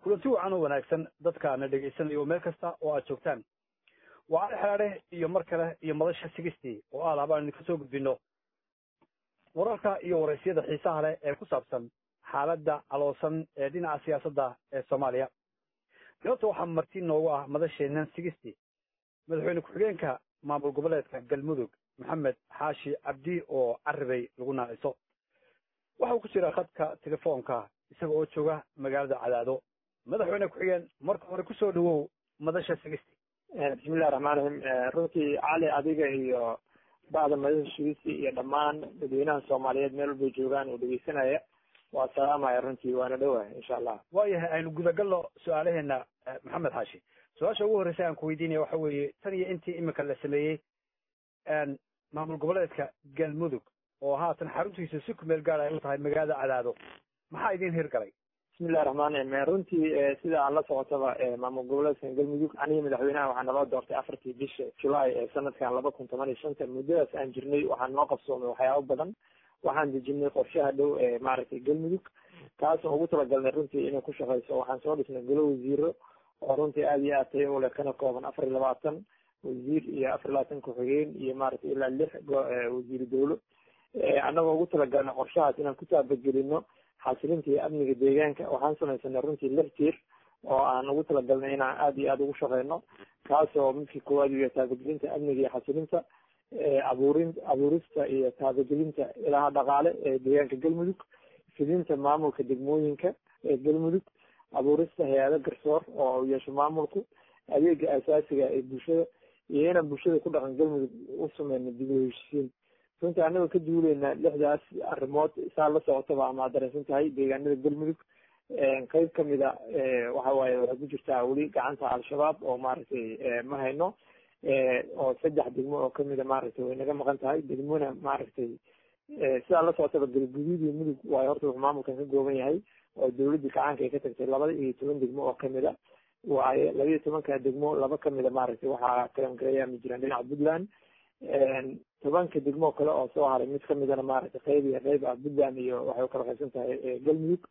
kulanti wacan oo wanaagsan dadka na dhegaysanayo meel kasta oo aad joogtaan waa ali xeraadhe iyo mar kale iyo madasha sigistii oo aad abaan idinka soo gudbino wararka iyo waraysyada xiisaha leh ee ku saabsan xaaladda aloosan ee dhinaca siyaasadda ee soomaaliya sababta waxaa marti noogu ah madasheenan sigistii madaxweyne ku-xigeenka maamul goboleedka galmudug maxamed xaashi cabdi oo caribay lagu naaciso waxa uu ku jira khadka telefoonka isaga oo jooga magaalada cadaado madaxweyne ku-xigeen marka hore kusoo dhawow madasha sigisti bismillahi raxmaan raxiim runtii cali adiga iyo bacda madasha sigisti iyo dhammaan dadweynaha soomaaliyeed meel walbay joogaan oo dhegeysanaya waa salaamaya runtii waana dhowahay insha allah waayahay aynu gudagalno su-aalaheena maxamed xaashi su-aasha ugu horreysa aan ku weydiinaya waxa weeye tan iyo intii imika la sameeyey maamul goboleedka galmudug oo haatan xaruntiisa si ku meel gaad ay u tahay magaalada cadaado maxaa idin hirgalay bismillahi raxmaan raxiim runtii sida aan la socotaba maamul goboleedkan galmudug anigi madaxweynaha waxaa naloo doortay afartii bisha julaay ee sanadkan laba kun toban iyo shanta muddadaas aan jirnay waxaan noo qabsoomay waxyaabo badan waxaan dejinay qorshaha dhow ee maaragtay galmudug taasoo ugu talagalnay runtii inay ku shaqeyso waxaan soo dhisnay golo wasiiro oo runtii aada iyo aad tayo ule kana kooban afar iyo labaatan wasiir iyo afar iyo labaatan ku-xigeen iyo maaragtay ilaa lix wasiir dowlo annagoo ugu talagalnay qorshahaas inaan ku taabagelino xasilinta iyo amniga deegaanka waxaan samaysanay runtii lix tiir oo aan ugu talagalnay inaan aada iyo aada ugu shaqeyno kaasoo midkii koowaad iyo taabagelinta amniga iyo xasilinta abuurin abuurista iyo taabagelinta ilaha dhaqaale ee deegaanka galmudug fidinta maamulka degmooyinka ee galmudug abuurista hay-ado garsoor oo yeesho maamulku adeega asaasiga ee bulshada iyo inaan bulshada ku dhaqan galmudug u sameyno dib u heshisiin runtii anagoo ka duuleyna lixdaas arrimood saa la socotaba ama ad dareensan tahay deegaanada galmudug qeyb kamida waxa waaye waxay ku jirtaa weli gacanta al-shabaab oo maaragtay ma hayno oo saddex degmo oo kamida maaragtay way naga maqan tahay degmona maaragtay sidaa la socotaba galguduud iyo mudug waayo horta wuxuu maamulkan ka gooban yahay oo dawladii gacaanka ay ka tagtay labada iyo toban degmo oo kamida waayo laba iyo tobanka degmo laba kamida maaragtay waxaa kalangareeyaami jiraan dhinaca puntland tobanka degmo kale oo soo haray mid kamidana maaragtay qeyb iyo qeyb ah puntland iyo waxay ukala qaybsan tahay galmudug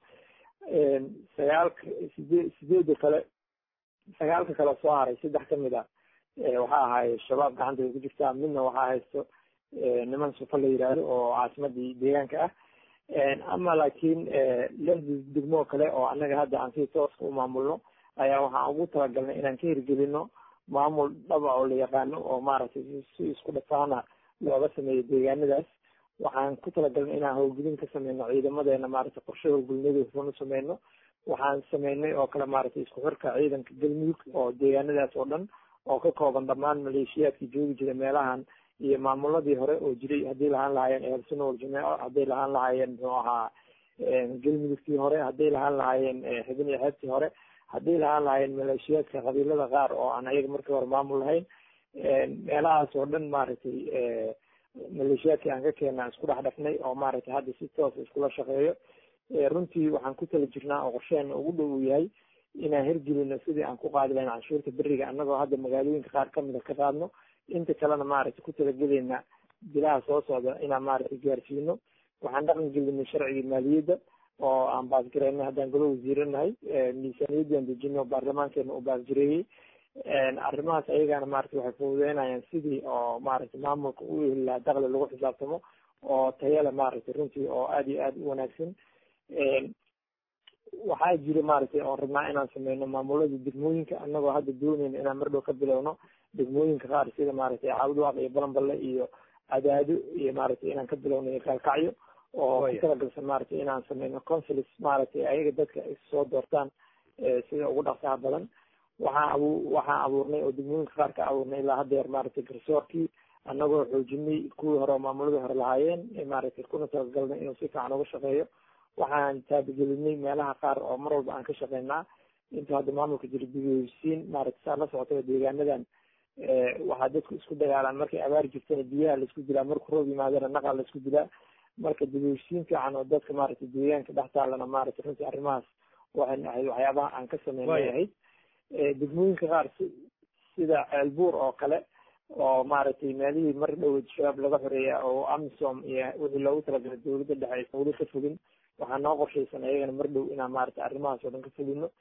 sagaalka sidee sideeda kale sagaalka kale soo haray saddex kamid a waxaa ahaay shabaab gacanta ay ku jirtaa midna waxaa haysto niman sufa la yidhaahdo oo caasimadii deegaanka ah ama laakiin lixda degmoo kale oo annaga hadda aan si tooska u maamulno ayaa waxaan ugu talagalnay inaan ka hirgelino maamul dhaba oo la yaqaano oo maaragtay si isku dhafaana looga sameeyo deegaanadaas waxaan ku talagalnay inaan howlgelin ka sameyno ciidamadeena maaragtay qorshe howlgelinadoosan u sameyno waxaan sameynay oo kale maaragtay isku xirka ciidanka galmudug oo deegaanadaas oo dhan oo ka kooban dhammaan maleeshiyaadkii joogi jira meelahan iyo maamuladii hore oo jiray hadday lahaan lahaayeen ehelsuno waljameeco hadday lahaan lahaayeen muxuu ahaa galmudugtii hore hadday lahaan lahaayeen xibin iyo xeebtii hore hadday lahaan lahaayeen maleeshiyaadka qabiilada qaar oo aan ayaga markii hore maamul lahayn meelahaas oo dhan maaragtay maleeshiyaadkii aan ka keena isku dhex dhafnay oo maaragtay hadda si toos iskula shaqeeyo runtii waxaan ku tala jirnaa oo qorsheena ugu dhow uu yahay inaan hirgelino sidii aan ku qaadi lahayn canshuurta beriga annagoo hadda magaalooyinka qaar kamida ka qaadno inta kalena maaragtay ku talagelayna bilaha soo socda inaan maaragtay gaarsiino waxaan dhaqan gelinay sharcigii maaliyadda oo aan baasgareynay haddaan golo wasiiranahay miisaaniyaddii dejino baarlamaankeena uu baasgareeyey arrimahaas ayagana maaragtay waxay fududeynayaan sidii oo maaragtay maamulka u heli lahaa daqli lagu xisaabtamo oo tayale maaragtay runtii oo aada iyo aada u wanaagsan waxaa jira maaragtay oon rabnaa inaan sameyno maamulada degmooyinka annagoo hadda dooneyna inaan mardhow ka bilowno degmooyinka qaar sida maaragtay caawdwaaq iyo balanballe iyo cadaado iyo maaragtay inaan ka bilowno iyo kaalkacyo oo ku talagalsan maaragtay inaan sameyno consulis maaragtay ayaga dadka soo doortaan sida ugu dhaqsaha badan waxaan abu waxaan abuurnay oo degmooyinka qaar ka abuurnay ilaa haddeer maaragtay garsoorkii annagoo xoojinay kuwii hore oo maamuladii hore lahaayeen maaragtay kuna talagalnay inuu si fiican uga shaqeeyo waxaan taabagelinay meelaha qaar oo mar walba aan ka shaqeynaa inta hadda maamulka jira dibhesiin maaragtay saa la socotaba deegaanadan waxaa dadku isku dagaalaan markay abaar jirtana biyaha laisku dilaa marku roob yimaadana naqaa laisku dilaa marka dibhesiin fiican oo dadka maaragtay deegaanka dhex taalana maaragtay runtii arrimahaas waxay ahayd waxyaabaha aan ka sameynay ahayd degmooyinka qaar sida ceelbuur oo kale oo maaragtay meelihii mar dhoweed shabaab laga xoreeya oo amisom iyo wixii loogu talagalay dawladda dhexe aysan weli ka fogin waxaa noo qorshaysan ayagana mar dhow inaan maaragtay arrimahaas oo dhan ka fogino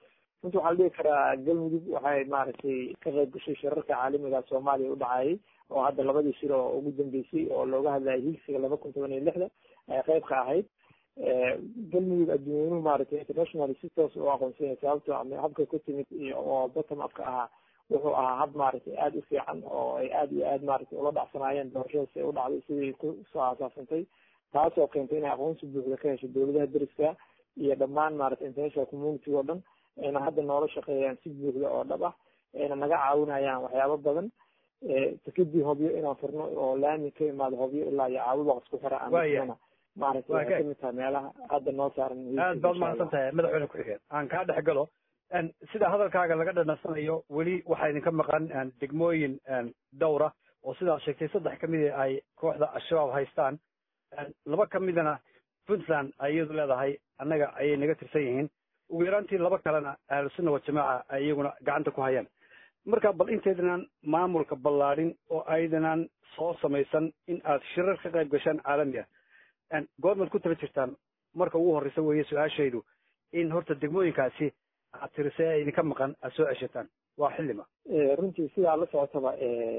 runti waxaa la dhihi karaa galmudug waxay maaragtay ka qayb gashay shirarka caalamiga soomaaliya u dhacayay oo hadda labadii shir oo ugu dambeysay oo looga hadlayay higsiga laba kun toban iyo lixda ay qayb ka ahayd galmudug adduunyeynuhu maaragtay international si toos u aqoonsanya sababto ama habka ku timid oo bottom upka ahaa wuxuu ahaa hab maaragtay aada u fiican oo ay aada iyo aad maaragtay ula dhacsanaayeen doorashadaas ay u dhacday sidii kusoo aasaasantay taasoo keentay inay aqoonsi buuxda ka hesho dowladaha deriska iyo dhammaan maaragtay international community oo dhan ayna hadda noola shaqeeyaan si buuxda oo dhab ah ayna naga caawinayaan waxyaabo badan takadii hobyo inaan furno oo laami ka imaado hobyo ilaa iyo caabudaq isku xira aan maaragtay waxay kamid tahay meelaha hadda noo saaran aad baad mahadsan tahay madaxweyne ku-xigeen aan kaa dhex galo sida hadalkaaga laga dhanasanayo weli waxaa idinka maqan degmooyin dhowra oo sidaad sheegtay saddex kamid ay kooxda al-shabaab haystaan laba kamidana puntland ay iyadu leedahay annaga ayay naga tirsan yihiin ugu yaraantii laba kalena ahlusunna wajamaaca ay iyaguna gacanta ku hayaan marka bal intaydanaan maamulka ballaadhin oo aydanaan soo samaysan in aad shirar ka qayb gashaan caalami ah goormaad ku tala jirtaan marka ugu horreysa weeye su-aashaydu in horta degmooyinkaasi aad tirisay ee idinka maqan aad soo ceshataan waa xillima runtii sidaa la socotaba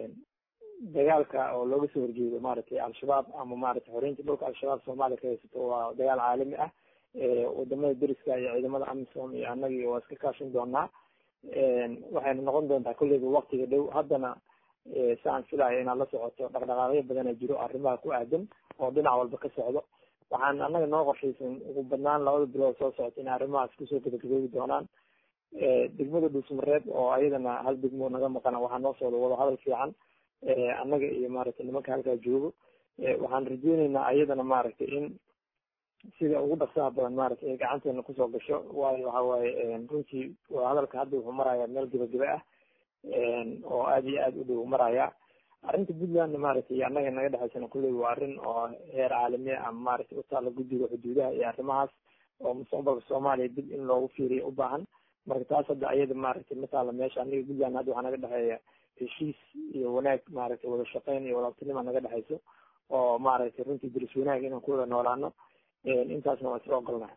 dagaalka oo looga soo horjeedo maaragtay al-shabaab ama maaragtay xoreynta dhulka al-shabaab soomaaliya ka haysato waa dagaal caalami ah wadamada deriska iyo ciidamada amisom iyo annagii waa iska kaashin doonaa waxayna noqon doontaa kolleyba waktiga dhow haddana saan filayo inaad la socoto dhaqdhaqaaqyo badana jiro arrimaha ku aadan oo dhinac walba ka socdo waxaan annaga noo qorshaysan ugu badnaan labada bilood soo socota inay arrimahaas kusoo gabagaboobi doonaan degmada dhuusmareeb oo ayadana hal degmo naga maqana waxaa noo socda wada hadal fiican annaga iyo maaragtay nimanka halkaa joogo waxaan rajeyneynaa ayadana maaragtay in sida ugu dhaqsaha badan maaragtay ay gacanteena kusoo gasho waayo waxa waaye runtii waa hadalka hadda wuxuu marayaa meel gebagebe ah oo aada iyo aada u dhow maraya arrinta puntlandna maaragtay annaga naga dhexaysana kulley waa arrin oo heer caalami ama maaragtay utaala guddiga xuduudaha iyo arrimahaas oo mustaqbalka soomaaliya dib in loogu fiiriyo u baahan marka taas hadda ayada maaragtay mataala meesha aniga puntland hadda waxaa naga dhexeeya heshiis iyo wanaag maaragtay wada shaqeyn iyo wadaabtinima naga dhexayso oo maaragtay runtii diris wanaag inaan ku wada noolaano intaasna waa isla ogolnahay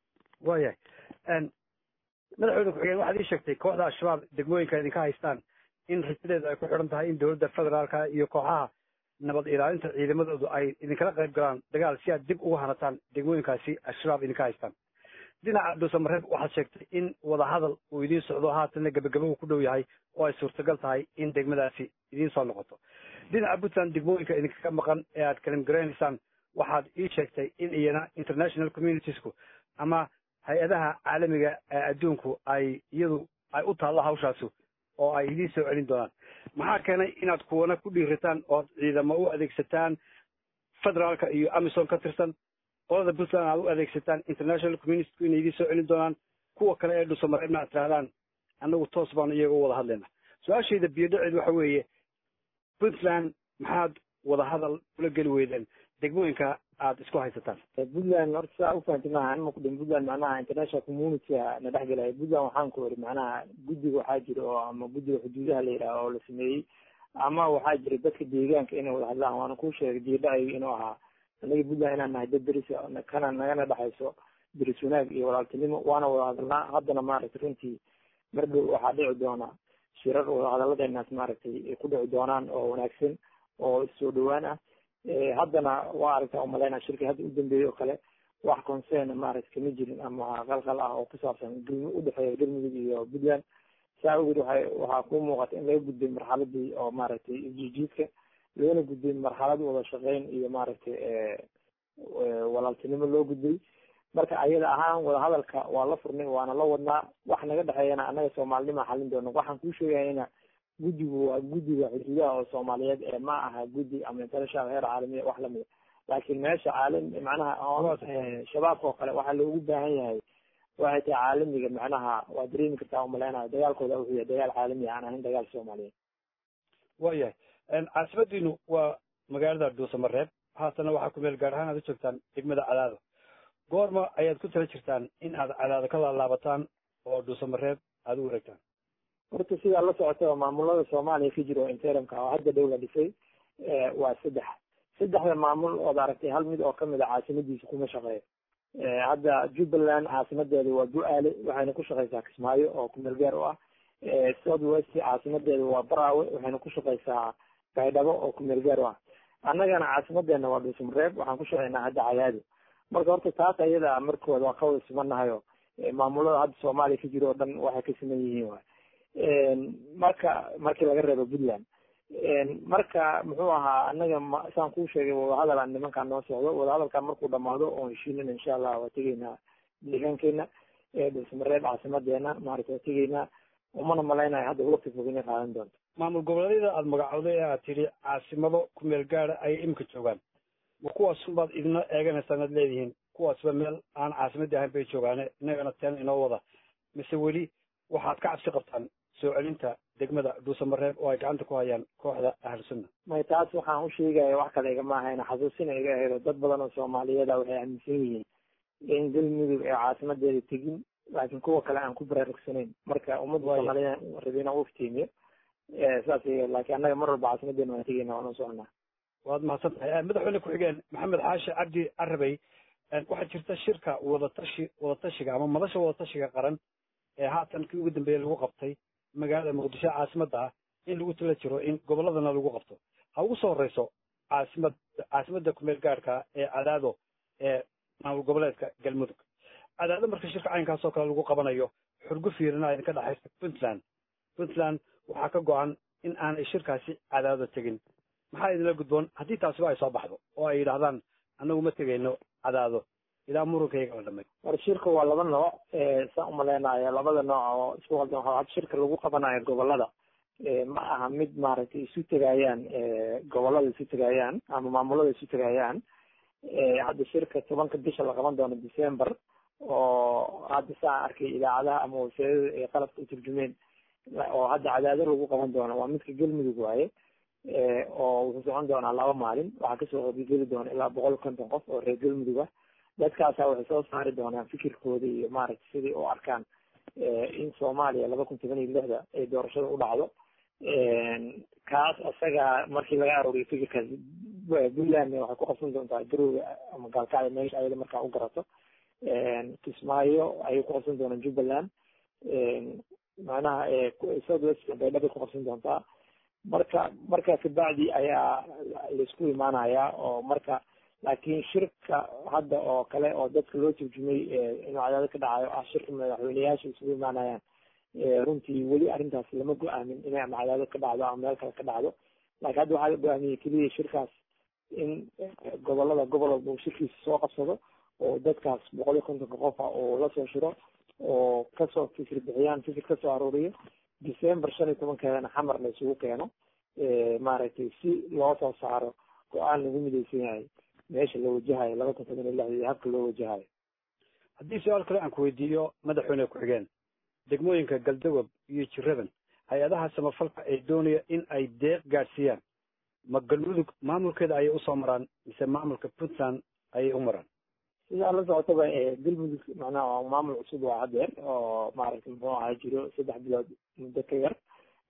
waayahay madaxweyne ku-xigeen waxaad ii sheegtay kooxda al-shabaab degmooyinka idinka haystaan in rajadeedu ay ku xidhan tahay in dowladda federaalka iyo kooxaha nabad ilaalinta ciidamadoodu ay idinkala qayb galaan dagaal si aad dib uga hanataan degmooyinkaasi al-shabaab idinka haystaan dhinaca dhuusamareeb waxaad sheegtay in wadahadal uu idiin socdo haatanna gebagaba uu ku dhow yahay oo ay suurtagal tahay in degmadaasi idiin soo noqoto dhinaca puntland degmooyinka idinkaga maqan ee aad kalimgaraynaysaan waxaad ii sheegtay in iyana international communitiesku ama hay-adaha caalamiga ee adduunku ay iyadu ay u taallo hawshaasu oo ay idiin soo celin doonaan maxaa keenay inaad kuwana ku dhiirataan ood ciidamo u adeegsataan federaalka iyo amison ka tirsan qolada puntland aad u adeegsataan international communitiesku inay idiin soo celin doonaan kuwa kale ee dhusamareebna aad tirahdaan annagu toos baanu iyaga u wada hadlayna su-aashayda biyodhaceed waxa weeye puntland maxaad wadahadal ula geli weydeen degmooyinka aad isku haysataan puntland horta saa ufahanti maaha anima kudhin puntland macnaha international communitya na dhex gelaya puntland waxaan ku iri macnaha guddiga waxaa jira oo ama guddiga xuduudaha la yidhaha oo la sameeyey ama waxaa jira dadka deegaanka inay wada hadlaan waana kuu sheegay diirdhacayga inuu ahaa anaga puntland inaan nahay dad deris kana nagana dhexayso deris wanaag iyo walaaltinimo waana wada hadalnaa haddana maaragtay runtii mar dhow waxaa dhici doona shirar wada hadaladeenaas maaragtay ay ku dhici doonaan oo wanaagsan oo soo dhawaan ah haddana waa aragtaa umalaynaa shirka hadda u dambeeyey oo kale wax concern maaragtay kama jirin ama qalqal ah oo ku saabsan galmu udhexeeya galmudug iyo puntland saa awgeed waxay waxaa kuu muuqata in laga gudbay marxaladii oo maaragtay jijiidka loona gudbay marxalad wada shaqeyn iyo maaragtay walaaltinimo loo gudbay marka ayada ahaan wadahadalka waa la furnay waana la wadnaa wax naga dhexeeyana annaga soomaalinima xalin doona waxaan kuu sheegayana guddigu waa guddiga xuduudaha oo soomaaliyeed ee ma aha guddi ama international heer caalamiya wax lamida laakiin meesha caalami macnaha shabaabka oo kale waxaa loogu baahan yahay waxay tahay caalamiga macnaha waa dareemi kartaa umaleynayo dagaalkooda wuxuu yahay dagaal caalami aan ahayn dagaal soomaaliyeed waayahay caasimadiinu waa magaalada dhuusamareeb haatana waxaa ku meel gaar ahaan aad u joogtaan degmada cadaado goorma ayaad ku tala jirtaan in aad cadaado ka laalaabataan oo dhuusamareeb aada u wareegtaan horta sidaa la socota maamulada soomaaliya ka jira oo interimka oo hadda dhow la dhisay waa saddex saddexda maamul ood aragtay hal mid oo kamid a caasimadiisa kuma shaqeeyo hadda jubbaland caasimadeeda waa bu-aale waxayna ku shaqeysaa kismaayo oo kumeel gaar u ah south west caasimadeeda waa baraawe waxayna ku shaqeysaa baydhabo oo kumeel gaar u ah annagana caasimadeena waa dhuusamareeb waxaan ku shaqeynaa hadda cadaado marka horta taas ayada markooda waa kawada sumanahayo maamulada hadda soomaaliya ka jiro oo dhan waxay ka siman yihiin waay marka markii laga reebo puntland marka muxuu ahaa anaga ma saan kuu sheegay wadahadal aan nimankaan noo socdo wadahadalkaan markuu dhamaado oon heshiinin insha allah waa tegeynaa deegaankeena dhuusamareeb caasimadeena maarata waa tegeynaa umana malaynayo hadda waqti fog inay qaadan doonto maamul goboleedyada aada magacowday ee aad tidhi caasimado ku meel gaada ayay imika joogaan ma kuwaasunbaad idina eeganaysaan aad leedihiin kuwaasba meel aan caasimadii ahayn bay joogaane innagana teen inoo wada mise weli waxaad ka cabsi qabtaan soo celinta degmada dhuusamareeb oo ay gacanta ku hayaan kooxda ahlu sunna may taas waxaan u sheegaya wax kale igama ahayna xasuusina iga aheedo dad badan oo soomaaliyeeda waxay aaminsan yihiin in galmudug ee caasimadeeda tegin laakiin kuwa kale aan ku baraarugsanayn marka ummadda soomaaliyeed rabina u iftiimiyo saas laakiin annaga mar walba caasimadeena waan tegeyna waan u soconaa waad mahadsan tahay madaxweyne ku-xigeen maxamed xaashi cabdi carabey waxaa jirta shirka wadatashi wadatashiga ama madasha wadatashiga qaran ee haatan kii ugu dambeeyey lagu qabtay magaalada muqdisho caasimadda ah in lagu tala jiro in gobolladana lagu qabto ha ugu soo horeyso caasimad caasimadda kumeel gaadhka ee cadaado ee maamul goboleedka galmudug cadaado marka shirka caynkaas oo kale lagu qabanayo xurgu fiirina idinka dhexaysa puntland puntland waxaa ka go-an in aanay shirkaasi cadaado tegin maxaa idinla gudboon haddii taasiba ay soo baxdo oo ay yidhahdaan annagu ma tegayno cadaado ilaa murunkayga la dhamay war shirka waa laba nooc saan umaleynayo labada nooc oo isku qaldan waxa had shirka lagu qabanayo gobolada ma aha mid maaragtay isu tegayaan gobolada isu tegayaan ama maamulada isu tegayaan hadda shirka tobanka bisha la qaban doono december oo hadda saa arkay idaacadaha ama wasiirada ee qalabka u turjumeen oo hadda cadaado lagu qaban doono waa midka galmudug waaye oo wuxuu socon doonaa laba maalin waxaa kasoo qaybgeli doona ilaa boqol konton qof oo reer galmudug ah dadkaasa waxay soo saari doonaan fikirkooda iyo maaragtay sidai u arkaan in soomaaliya laba kun toban iyo lixda ay doorashada u dhacdo kaas isaga markii laga arooriyo fikirkaas puntland waxay ku qabsan doontaa garowga ama gaalkacda meesha ayada markaa u garato kismaayo ayay ku qabsan doonaan jubbaland macnaha south west baydha bay ku qabsan doontaa marka marka kabacdi ayaa laisku imaanaya oo marka laakiin shirka hadda oo kale oo dadka loo turjumay inuu cadaado ka dhacayo ah shirka madaxweyneyaasha isugu imaanayaan runtii weli arrintaas lama go-aamin inay ama cadaado ka dhacdo ama meel kale ka dhacdo laakiin hadda waxaa la go-aamiyey keliya shirkaas in gobolada gobol walba uu shirkiisa soo qabsado oo dadkaas boqol iyo kontonka qofa uu lasoo shiro oo kasoo fikir bixiyaan fikir kasoo aruuriyo december shan iyo tobankeedana xamar la isugu keeno maaragtay si loo soo saaro go-aan lagu midaysan yahay meesha la wajahayo laba kun toban iyo lixda iyo habka loo wajahayo haddii su-aal kale aan ku weydiiyo madaxweyne ku-xigeen degmooyinka galdagob iyo jiradan hay-adaha samafalka ee doonaya in ay deeq gaadhsiiyaan ma galmudug maamulkeeda ayay usoo maraan mise maamulka puntland ayay u maraan sidaa la socotaba galmudug macnaha waa maamul cusub waa hadeer oo maaragtay muxuu ahaa jiro saddex bilood muddo ka yar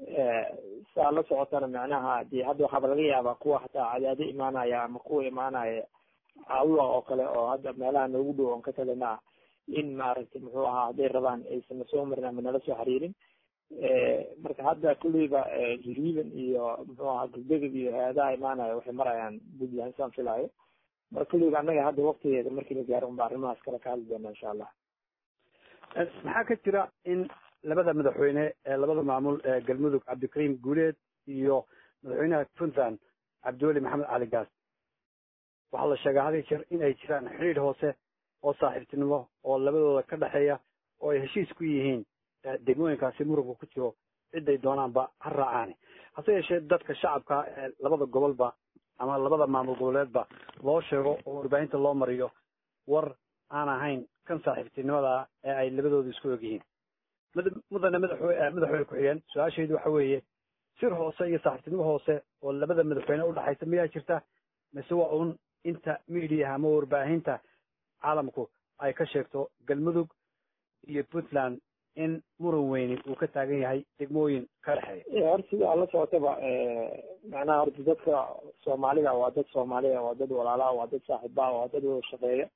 saa la socotana macnaha dee hadda waxaaba laga yaabaa kuwa hataa cadaado imaanaya ama kuwa imaanaya caawiga oo kale oo hadda meelaha noogu dhow oon ka talina ah in maaragtay muxuu ahaa hadday rabaan aysan soo marin ama nala soo xiriirin marka hadda kulleyba jiriiban iyo muxuu ahaa galbegob iyo hay-adaha imaanaya waxay marayaan puntland saan filaayo marka kulleyba annaga hadda waktigeeda markii la gaaro unba arrimahaas kale ka hadli doona insha allah maxaa ka jira in labada madaxweyne ee labada maamul ee galmudug cabdikariim guuleed iyo madaxweynaha puntland cabdiweli maxamed cali gaas waxaa la sheegaa had iyo jeer in ay jiraan xidhiidh hoose oo saaxiibtinimo oo labadooda ka dhexeeya oo ay heshiis ku yihiin degmooyinkaasi muruga ku jiro ciday doonaanba ha raacaani hase yeeshee dadka shacabka ee labada gobolba ama labada maamul goboleedba loo sheego oo warbaahinta loo mariyo war aan ahayn kan saaxiibtinimada ee ay labadooda isku og yihiin mudane madaxwe madaxweyne ku-xigeen su-aashaydu waxa weeye sir hoose iyo saaxiibtinimo hoose oo labada madaxweyne udhexaysa miyaa jirta mise waa un inta mediaha ama warbaahinta caalamku ay ka sheegto galmudug iyo puntland in muran weyni uu ka taagan yahay degmooyin ka dhexeeya horta sidaa la socotaba macnaha horta dadka soomaalida waa dad soomaaliya waa dad walaalaha waa dad saaxiibaha waa dad wada shaqeeya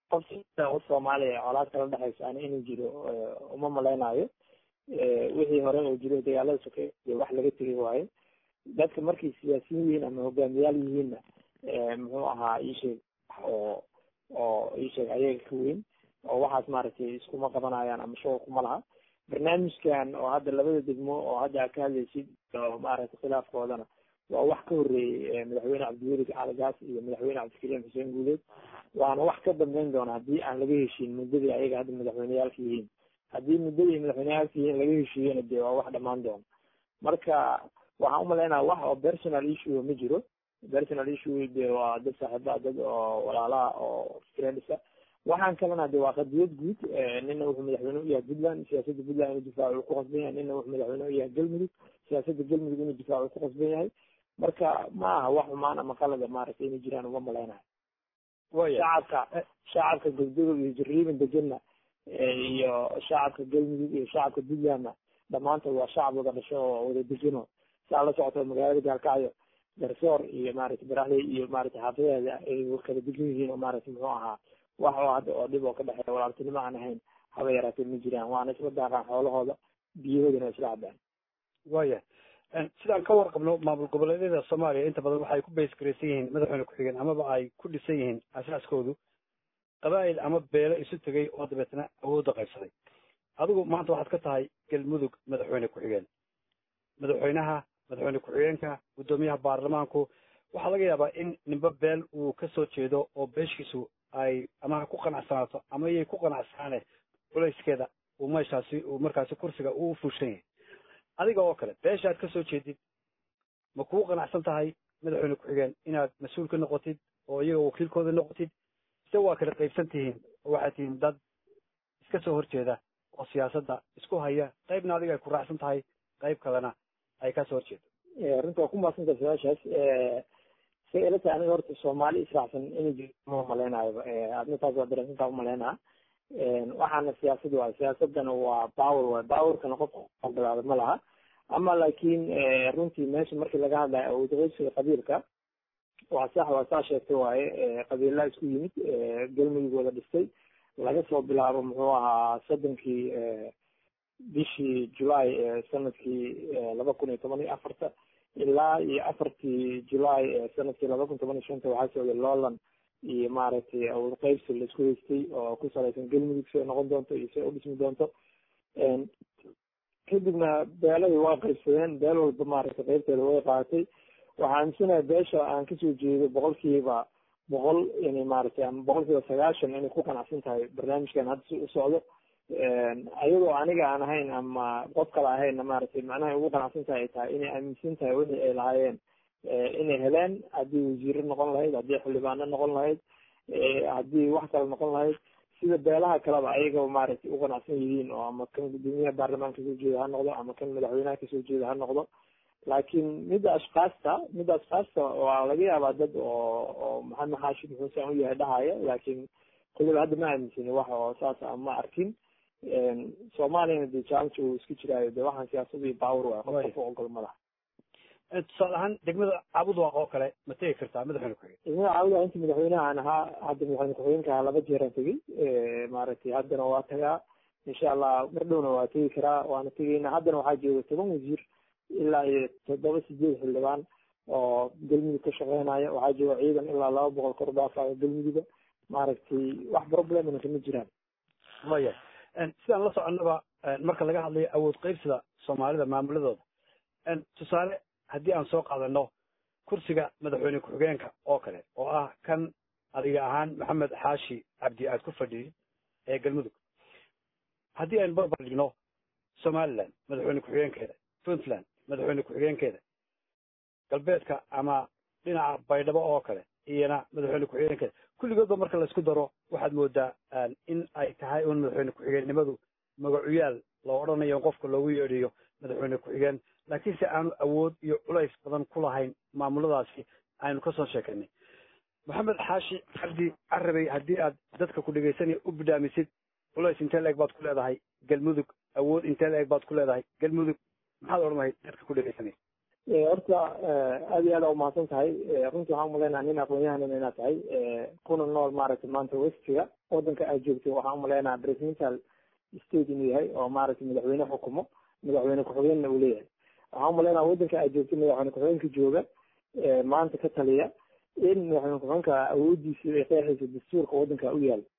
qof soomaaliya colaad kala dhexayso ani inuu jiro uma malaynayo wixii hore oo jiro dagaalada soke wax laga tegay waaye dadka markay siyaasiyin yihiin ama hogaamiyaal yihiinna muxuu ahaa iisheeg oo oo iisheeg ayaga ka weyn oo waxaas maaragtay iskuma qabanayaan ama shaqo kuma laha barnaamijkan oo hadda labada degmo oo hadda aad ka hadlaysid oo maaragtay khilaafkoodana waa wax ka horreeyey madaxweyne cabdiweli caligaas iyo madaxweyne cabdikariim xuseen guuleed waana wax ka dambeyn doona haddii aan laga heshiin muddadii ayaga hadda madaxweyneyaalka yihiin haddii muddadii madaxweyneyaalka yihiin laga heshiiyena dee waa wax dhamaan doona marka waxaan umalaynaya wax oo personal issue ma jiro personal issue de waa dad saaxiiba dad oo walaalaha oo friendsa waxaan kalena de waa qadiyad guud nina wuxuu madaxweyne u yahay puntland siyaasadda puntland inuu difaacu ku qasban yahay nina wuxuu madaxweyne u yahay galmudug siyaasadda galmudug inuu difaacu ku qasban yahay marka ma aha wax xumaan ama qalada maaragtay inay jiraan uma malaynayo shacabka shacabka gabdagol iyo jariiban degena iyo shacabka galmudug iyo shacabka puntlandna dhamaantood waa shacab wada dhasho oo wada degano saa la socoto magaalada gaalkacyo garsoor iyo maaragtay baraxley iyo maaragtay xaafadeeda ay kala degan yihiin oo maaragtay muxuu ahaa wax oo hadda oo dhib oo ka dhexeeya walaaltinimo aan ahayn haba yaraatee ma jiraan waana isla daaqaan xoolahooda biyahoodana isla cabaan waya sidaan ka warqabno maamul goboleedyada soomaaliya inta badan waxay ku baysgaraysan yihiin madaxweyne ku-xigeen amaba ay ku dhisan yihiin asaaskoodu qabaa'il ama beelo isu tegay oo dabeetna awoodda qaybsaday adigu maanta waxaad ka tahay galmudug madaxweyne ku-xigeen madaxweynaha madaxweyne ku-xigeenka guddoomiyaha baarlamaanku waxaa laga yaabaa in nimbe beel uu ka soo jeedo oo beeshiisu ay ama ha ku qanacsanaato ama iyay ku qanacsaane culayskeeda uu meeshaasi uu markaasi kursiga uu fuushan yahay adiga oo kale beeshaad ka soo jeedid ma kugu qanacsan tahay madaxweyne ku-xigeen inaad mas-uul ka noqotid oo iyaga wakiilkooda noqotid mise waa kala qaybsan tihiin oo waxaad tihiin dad iska soo horjeeda oo siyaasadda isku haya qaybna adiga ay ku raacsan tahay qayb kalena ay ka soo horjeedo runta waa ku maadsantaha su-aashaas say ila tahay aniga horta soomaali israacsan inay jirto ma malaynayo adna taas waa dareensantaa umalaynaa waxaana siyaasad waay siyaasadana waa power waay powerkana qofka bilaada ma laha ama laakiin runtii meesha markii laga hadlayo awoodqeysiga qabiilka waa sax waa saa sheegtay waaye qabiilaa isku yimid galmudug wada dhistay laga soo bilaabo muxuu ahaa soddonkii bishii julaay sanadkii laba kun iyo toban iyo afarta ilaa iyo afartii julaay sanadkii laba kun toban iyo shanta waxaa socday lowland iyo maaragtay awood qeybsi laisku haystay oo ku salaysan galmudug siay noqon doonto iyo siay udhismi doonto kadibna beeladii waa qaybsadeen beel walba maaragtay qeybteeda way qaadatay waxaa aaminsanaya beesha aan kasoo jeedo boqolkiiba boqol inay maaragtay ama boqolkiiba sagaashan inay ku qanacsan tahay barnaamijkan hadda si u socdo ayadoo aniga aan ahayn ama qof kale ahaynna maaragtay macnaha ugu qanacsan tahay ay tahay inay aaminsan tahay wixii ay lahaayeen inay heleen haddii wasiiro noqon lahayd haddii xildhibaano noqon lahayd haddii wax kale noqon lahayd sida beelaha kaleba ayaga maaragtay u qanacsan yihiin oo ama kan guddoomiyaha baarlamaanka kasoo jeeda ha noqdo ama kan madaxweynaha kasoo jeeda ha noqdo laakiin midda ashkaasta midda ashkaasta waa laga yaabaa dad oo oo maxamed xaashid muxuusan u yahay dhahaya laakiin kuliba hadda ma aaminsani wax oo saas a ma arkin soomaaliyana dee challenge uu iska jiraayo de waxaan siyaasada iyo power waay qof qof ogol ma laha tusaale ahaan degmada cabudwaaq oo kale ma tegi kartaa madaxweyne ku-xigeen degmada cabudwaaq inta madaxweynaha aan ahaa hadda madaxweyne ku-xigeenka ahaa laba jeeraan tegey maaragtay haddana waa tagaa insha allah mar dhowna waa tegi karaa waana tegeyna haddana waxaa jooga toban wasiir ilaa iyo toddoba sideed xildhibaan oo galmudug ka shaqeynaya waxaa jooga ciidan ilaa laba boqol kor dhaafaya galmuduga maaragtay wax problemna kama jiraan waya sidaan la soconnaba marka laga hadlayo awood qeybsida soomaalida maamuladooda tusaale haddii aan soo qaadano kursiga madaxweyne ku-xigeenka oo kale oo ah kan adiga ahaan maxamed xaashi cabdi aad ku fadhiyid ee galmudug haddii aynu barbar dhigno somaliland madaxweyne ku-xigeenkeeda puntland madaxweyne ku-xigeenkeeda galbeedka ama dhinaca baydhabo oo kale iyana madaxweyne ku-xigeenkeeda kulligoodba marka laisku daro waxaad moodaa in ay tahay un madaxweyne ku-xigeennimadu magacuyaal loo odhanayo qofka loogu yeedhiyo madaxweyne ku-xigeen laakiin se aanu awood iyo culays badan ku lahayn maamuladaasi aynu kasoo sheekanay maxamed xaashi cabdi carabey haddii aad dadka ku dhegaysanaya u bidhaamisid culays intee la-eg baad ku leedahay galmudug awood intee la-eg baad ku leedahay galmudug maxaad odhan lahayd dadka ku dhegaysanaya horta aad iyo aad aa umahadsan tahay runtii waxaan umaleynaa nin aqoon-yahanan inaad tahay kuna nool maaragtay maanta westiga wadanka aad joogto waxaan umaleynaa presidential state inuu yahay oo maaragtay madaxweyne xukumo madaxweyne ku-xigeenna uu leeyahay waxaan umaleynaa wadanka aad joogto madaxweyne ku-xigeenka jooga maanta ka taliya in madaxweyne ku-xigeenka awoodiisa ay qeexaysa dastuurka wadanka u yaal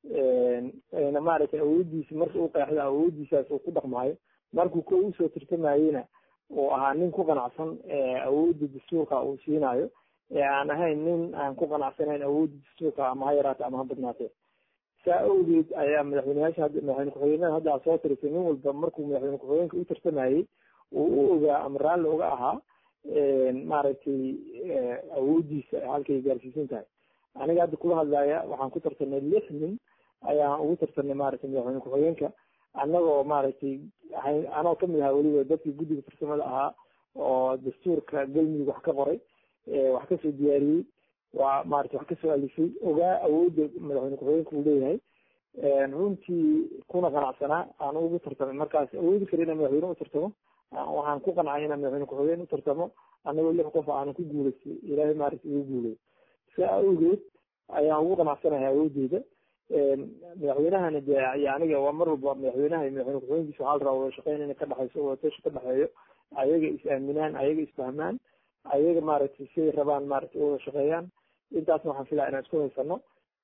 na maaragtay awoodiisa marka uu qeexda awoodiisaas uu ku dhaqmaayo markuu ko usoo tirtamayena uu ahaa nin ku qanacsan awoodda dastuurka uu siinayo ee aan ahayn nin aan ku qanacsanayn awoodda dastuurka ama ha yaraate ama ha badnaatee saa awgeed ayaa madaxweyneyaasha hadda madaxweyne ku-xigeenada hadda soo tirisay nin walba markuu madaxweyne ku-xigeenka u tartamayey uu u ogaa ama raalli uga ahaa maaragtay awooddiisa halkay gaarsiisan tahay aniga hadda kula hadlaya waxaan ku tartanay lix nin ayaan ugu tartanay maaragtay madaxweyne ku-xigeenka annagoo maaragtay anoo kamid ahaa weliba dadkii guddiga farsamada ahaa oo dastuurka galmudug wax ka qoray wax kasoo diyaariyey waa maarata wax kasoo alifay ogaa awoodda madaxweyne ku-xigeenka uu leeyahay runtii kuna qanacsanaa aan ugu tartamay markaas awoodi kara inaan madaxweyne u tartamo waxaan ku qancay inaan madaxweyne ku-xigeen u tartamo annagoo lix qof aanan ku guulaystay ilaahay maaragta igu guulay saa awgeed ayaan ugu qanacsanahay awoodeyda madaxweynahana de iyo aniga waa mar walba madaxweynaha iyo madaxweyne ku-xigeenkiisa waxaa la rabaa wada shaqeyn inay ka dhexayso wadatasha ka dhexeeyo ayaga is aaminaan ayaga isfahmaan ayaga maaragtay siday rabaan maaragtay u wada shaqeeyaan intaasna waxaan filaa inaan isku haysano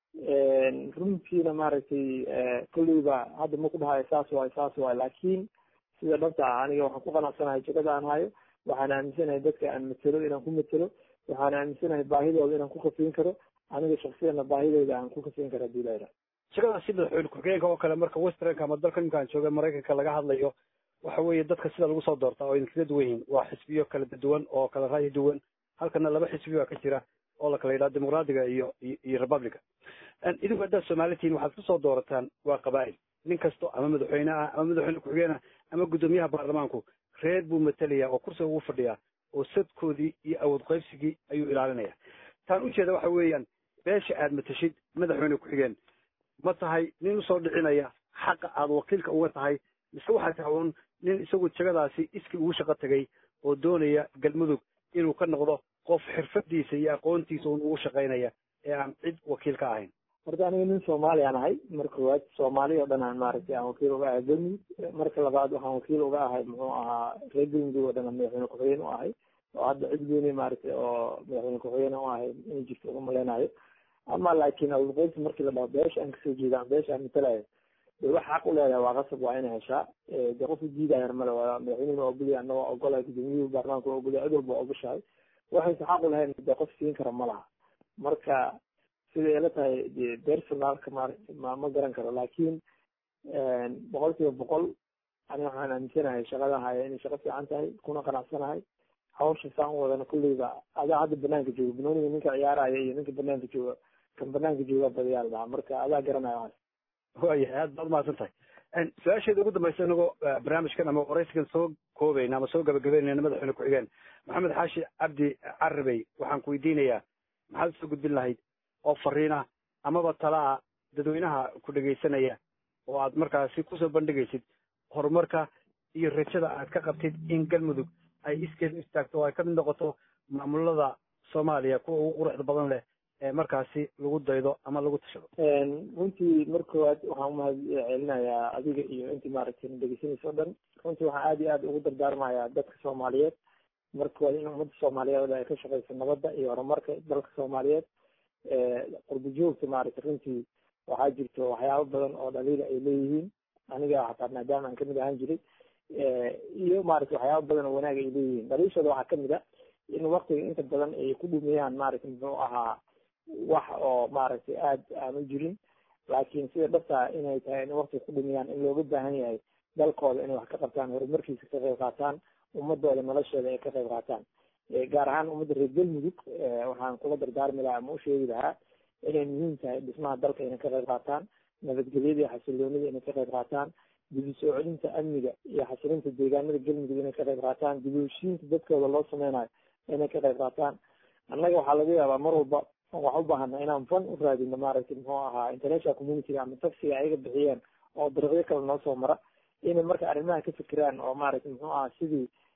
runtiina maaragtay kolleyba hadda ma ku dhahayo saas waay saas waay laakiin sida dhabta ah aniga waxaan ku qanacsanahay jagada aan hayo waxaan aaminsanahay dadka aan matelo inaan ku matelo waxaan aaminsanahay baahidooda inaan ku kafiin karo aniga shaksiyana baahidooda aan ku kafiin karo hadii la shaqada si madaxweyne ku-xigeenka oo kale marka westernka ama dalka ninkaan jooga maraykanka laga hadlayo waxa weeye dadka sida lagu soo doortaa oo idinkaga duwan yihiin waa xisbiyo kala duwan oo kala ra'yi duwan halkana laba xisbi baa ka jira oo la kala yidhaha dimuqraadiga iyo iyo republica idinku haddaad soomaali tihiin waxaad kusoo doorataan waa qabaa'il nin kasto ama madaxweyne ah ama madaxweyne ku-xigeen ah ama guddoomiyaha baarlamaanku reer buu matalaya oo kursiga ugu fadhiyaa oo sadkoodii iyo awood qaybsigii ayuu ilaalinaya taan ujeeda waxa weeyaan beesha aad matashid madaxweyne ku-xigeen ma tahay nin usoo dhicinaya xaqa aad wakiilka uga tahay mise waxaa tahay uun nin isagu jagadaasi iskii ugu shaqo tegay oo doonaya galmudug inuu ka noqdo qof xirfadiisa iyo aqoontiisa un ugu shaqaynaya ee aan cid wakiil ka ahayn horta aniga nin soomaaliyaan ahay marka koowaad soomaali oo dhan aan maaragtay aan wakiil uga ahay galmudug marka labaad waxaan wakiil uga ahay muxuu ahaa reer galmudug oo dhan aan madaxweyne ku-xigeen u ahay oo hadda cid gooni maaragtay oo madaxweyne ku-xigeen u ahay inay jirto uga maleynayo ama laakiin awoodqeybta markii la dhaho beesha aan kasoo jeeda beesha aan matalayo de wax xaq u leedahay waa qasab waa inay heshaa de qofka diidaya male waa madaxweynuhu waa ogolyahay anna waa ogolahay gudoomiyuhu baarlamaanka waa ogolyahay cid walba waa ogoshahay waxaysa xaq u lahayn de qof siin kara ma laha marka siday ila tahay de personalka maaragtay ma ma garan karo laakiin boqol kiiba boqol ani waxaan aaminsanahay shaqada haya inay shaqo fiican tahay kuna qanacsanahay hawsha saan u wadana kulleyba adaa hadda banaanka jooga banooniga ninka ciyaaraya iyo ninka banaanka jooga kan banaanka jooga badayaal dhaha marka adaa garanaya waxaas waayahay aad baad umahadsan tahay su-aasheeda ugu dambaysa inagoo barnaamijkan ama waraysigan soo koobayna ama soo gabagabeynayna madaxweyne ku-xigeen maxamed xaashi cabdi carabey waxaan ku weydiinayaa maxaad usoo gudbin lahayd oo fariina amaba talaa dadweynaha ku dhegaysanaya oo aad markaasi kusoo bandhigaysid horumarka iyo rajada aad ka qabtid in galmudug ay iskeed u istaagto oo ay ka mid noqoto maamulada soomaaliya kuwa ugu quruxda badan leh ee markaasi lagu daydo ama lagu tashado runtii mar koowaad waxaan umahad celinayaa adiga iyo intii maaragtay dhegeysanaysa o dhan runtii waxaan aad iyo aad ugu dardaarmayaa dadka soomaaliyeed mar koowaad in ummadda soomaaliyeed ay ka shaqeyso nabadda iyo horumarka dalka soomaaliyeed qurbi joogta maaragtay runtii waxaa jirto waxyaabo badan oo dhaliila ay leeyihiin aniga xataa maadaama aan kamid ahaan jiray iyo maaragtay waxyaabo badan oo wanaag ay leeyihiin dhaliishooda waxaa kamid a in waktiga inta badan ay ku dhumiyaan maaragtay muxuu ahaa wax oo maaragtay aad aan u jirin laakiin sida dhabtaa inay tahay in waktiga ku dhumiyaan in looga baahan yahay dalkooda inay wax ka qabtaan horumarkiisa ka qayb qaataan ummadooda nolosheeda ay ka qayb qaataan gaar ahaan ummadda reer galmudug waxaan kula dardaarmi lahaa ama usheegi lahaa inay muhiim tahay dhismaha dalka inay ka qayb qaataan nabadgelyada iyo xasiloonida inay ka qayb qaataan dib u soo celinta amniga iyo xasilinta deegaanada galmudug inay ka qayb qaataan dib u heshiinta dadkooda loo sameynayo inay ka qayb qaataan annaga waxaa laga yaabaa mar walba waxaan u baahana inaan fan u raadino maaragtay muxuu ahaa international communityga ama taxiga ayaga bixiyeen oo dariiqyo kale noo soo mara inay marka arrimaha ka fikiraan oo maaragtay muxuu ahaa sidii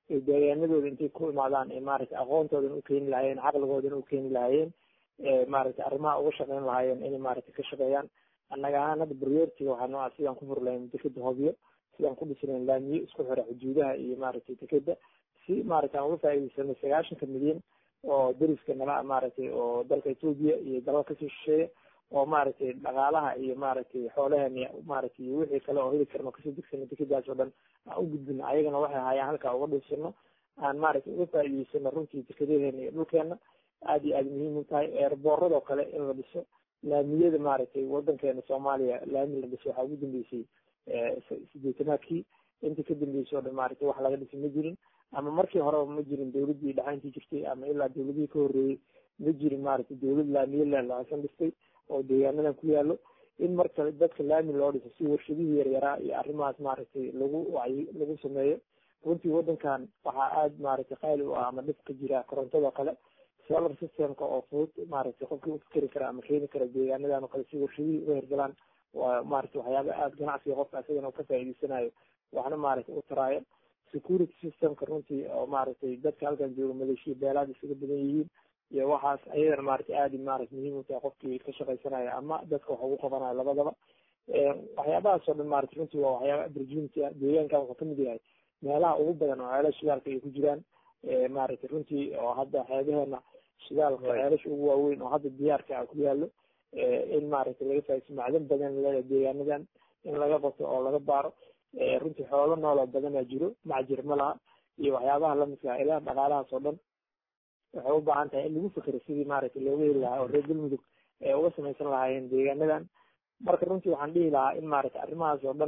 ay deegaanadooda intay ku imaadaan ee maaragtay aqoontoodana u keeni lahaayeen caqligoodana u keeni lahaayeen maaragtay arrimaha uga shaqeyn lahaayeen inay maaragtay ka shaqeeyaan annaga ahaan hadda priority waxaanu ah sidaan ku furi lahayn dekeda hobyo sidaan ku dhisi lahayn laamiyo isku xira xuduudaha iyo maaragtay dekeda si maaragtay aan uga faa'iidaysano sagaashanka milyan oo deriska nala maaragtay oo dalka etoobiya iyo dalal kasoo shisheeya oo maaragtay dhaqaalaha iyo maaragtay xoolaheena maaragtay iyo wixii kale oo heli karno kasoo degsano dekedaas oo dhan aan u gudbino ayagana waxay hayaan halkaa uga dhiisano aan maaragtay uga faa'iidaysano runtii dekedaheena iyo dhulkeena aada iyo aada muhiim u tahay eerbooradoo kale in la dhiso laamiyada maaragtay wadankeena soomaaliya laami la dhiso waxaa ugu dambeysay sideetanaadkii intii ka dambeysay oo dhan maaragtay wax laga dhisi ma jirin ama markii horeba ma jirin dawladdii dhaxayntii jirtay ama ilaa dawladihii ka horreeyey ma jirin maaragtay dawlad laamiye leelahaysan dhistay oo deegaanadan ku yaalo in marka dadka laami loo dhiso si warshadihii yaryaraa iyo arrimahaas maaragtay lagu wacyi lagu sameeyo runtii wadankan waxaa aada maaragtay qaali u ah ama dhib ka jira korontadoo kale solar systemka oo fudud maaragtay qofkii u fikeri kara ama keeni kara deegaanadan oo kale si warshadihii uga hirgalaan waa maaragtay waxyaaba aada ganacsiga qofka isagana uu ka faa'iidaysanayo waxna maaragtay u taraayo security systemka runtii oo maaragtay dadka halkan jooga maleeshiya beelaad isaga badan yihiin iyo waxaas ayadana maaragtay aada maaragtay muhiim u tahay qofkii ka shaqaysanaya ama dadka wax ugu qabanayo labadaba waxyaabahaas oo dhan maaragtay runtii waa waxyaaba opportunity ah deegaankan wuxuu kamid yahay meelaha ugu badan oo ceelasha shidaalka ay ku jiraan maaragtay runtii oo hadda xeebaheena shidaalka ceelasha ugu waaweyn oo hadda diyaarka ah ku yaalo in maaragtay laga faa'iidaysto macdan badan leedahay deegaanadan in laga qabto oo laga baaro runtii xoolo nooloo badanaa jiro macjir ma laha iyo waxyaabaha lamidka ah ilaha dhaqaalahaas oo dhan waxay u baahan tahay in lagu fikero sidii maaragtay looga heli lahaa oo reer galmudug ay uga samaysan lahaayeen deegaanadan marka runtii waxaan dhihi lahaa in maaragtay arrimahaas oo dhan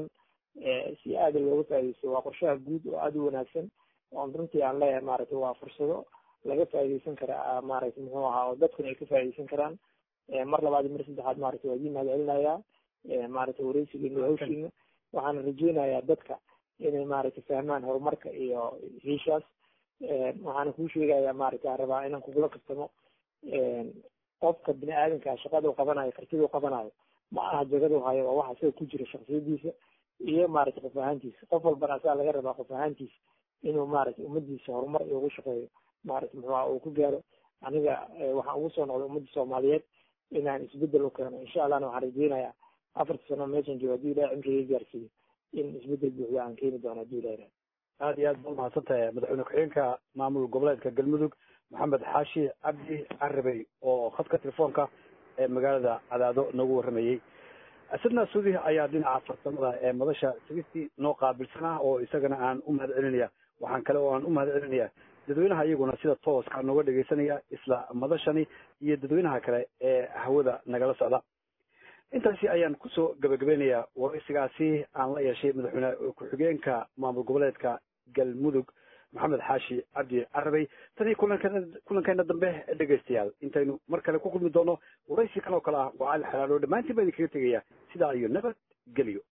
si aada looga faa'iidaysto waa qorshaha guud oo aada u wanaagsan oon runtii aan leeyahay maaragtay waa fursado laga faa'iidaysan kara maaragtay muxuu ahaa oo dadkuna ay ka faa'iidaysan karaan mar labaad iyo mar saddexaad maaragtay waa idin mahad celinayaa maaragtay wareysigiina iyo hawshiina waxaan rajeynayaa dadka inay maaragtay fahmaan horumarka iyo hiishaas waxaana kuu sheegayaa maaragtay aan rabaa inaan kugula kastamo qofka bini aadamka shaqada u qabanayo kartida u qabanayo ma aha jagadu hayo waa waxa isaga ku jira shaksiyadiisa iyo maaragtay qof ahaantiisa qof walbana asaa laga rabaa qof ahaantiisa inuu maaragtay ummadiisa horumar ugu shaqeeyo maaragtay muxuuha uu ku gaaro aniga waxaan ugu soo noqday ummadda soomaaliyeed inaan isbedel u keeno insha allahna waxaan rajeynayaa afarta sano meeshan joogo haddii ilahay cimriga gaarsiiyo in isbedel buuxda aan keeni doono haddii ilahay aada iyo aad ba umahadsantahay madaxweyne ku-xigeenka maamul goboleedka galmudug maxamed xaashi cabdi carabey oo khadka telefoonka ee magaalada cadaado noogu warramayey asadna suudi ayaa dhinaca farsamada ee madasha sigistii noo qaabilsanaa oo isagana aan u mahad celinaya waxaan kale oo aan u mahad celinaya dadweynaha iyaguna sida tooska nooga dhegaysanaya isla madashani iyo dadweynaha kale ee hawada nagala socda intaasi ayaan kusoo gabagabeynayaa waraysigaasi aan la yeeshay madaxweyne ku-xigeenka maamul goboleedka galmudug maxamed xaashi cabdi carabey tanii kulankeena kulankeena dambe dhegaystayaal intaynu mar kale ku kulmi doono waraysi kan oo kale ah waa cali xalaalo dhammaantiin baa idinkaga tegaya sidaa iyo nabad geliyo